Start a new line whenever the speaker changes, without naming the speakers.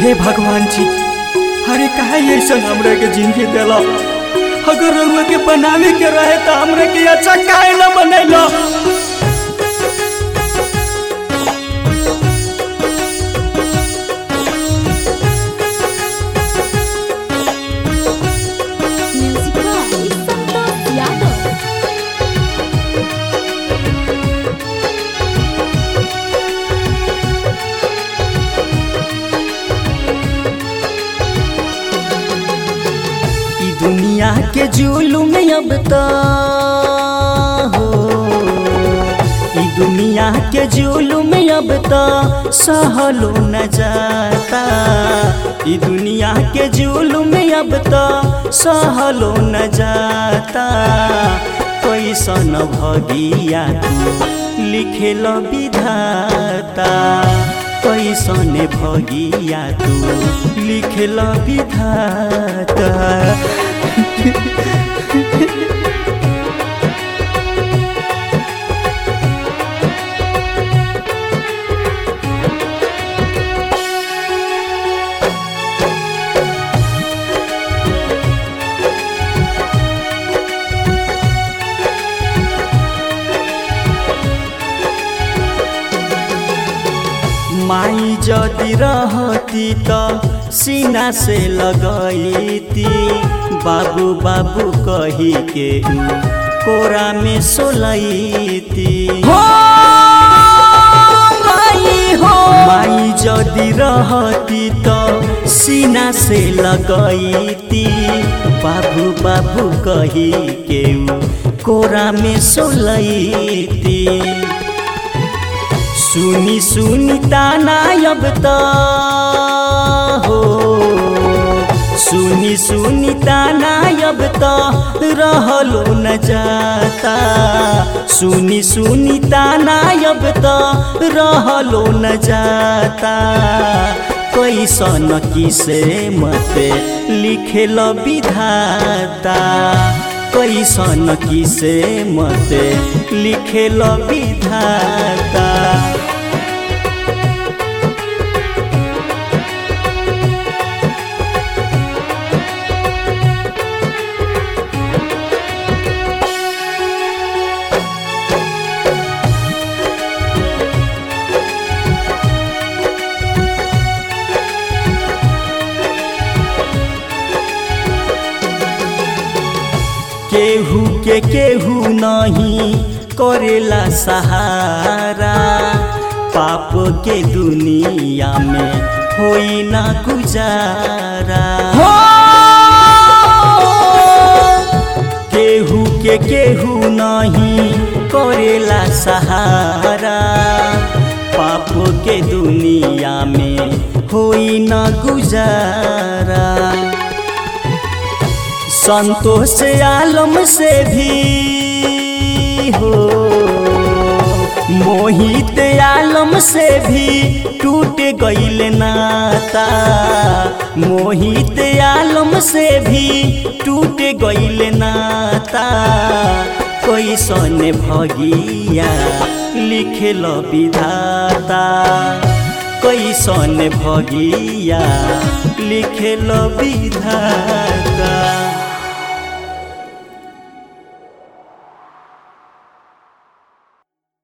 हे भगवान जी अरे काहे ऐसा हमरा के जिंदगी देला अगर रउआ के बनावे के रहे तो हमरा के अच्छा काहे ना बनैला
Music by Santos Yadav.
ई दुनिया के जुलुम अब तो हो ई दुनिया के जुलुम अब तो सहलो न जाता ई दुनिया के जुलुम अब तो सहलो न जाता कैसन भगिया तू लिखेल विधाता कैसन भगिया तू लिखेल विधाता माई जदि रहती त सीना से लगैती बाबू बाबू कही के ऊ कोरा में सोलैती माई जदि रहती त सीना से लगैती बाबू बाबू कही के ऊ कोरा में सोलैती सुनी सुनी ताना अब त हो सुनी सुनी ताना अब त रहलो न जाता सुनी सुनी ताना अब त रहलो न जाता कैसन किसे मते लिखेल विधाता कैसन किसे मते लिखेल विधाता केहू के केहू नहीं करेला सहारा पाप के दुनिया में होई ना गुजारा केहू के केहू नहीं करेला सहारा पाप के दुनिया में होई ना गुजारा संतोष आलम से भी हो मोहित आलम से भी टूट गईल नाता मोहित आलम से भी टूट गईल नाता कैसन भगिया लिखेल विधाता कैसन भगिया लिखेल विधाता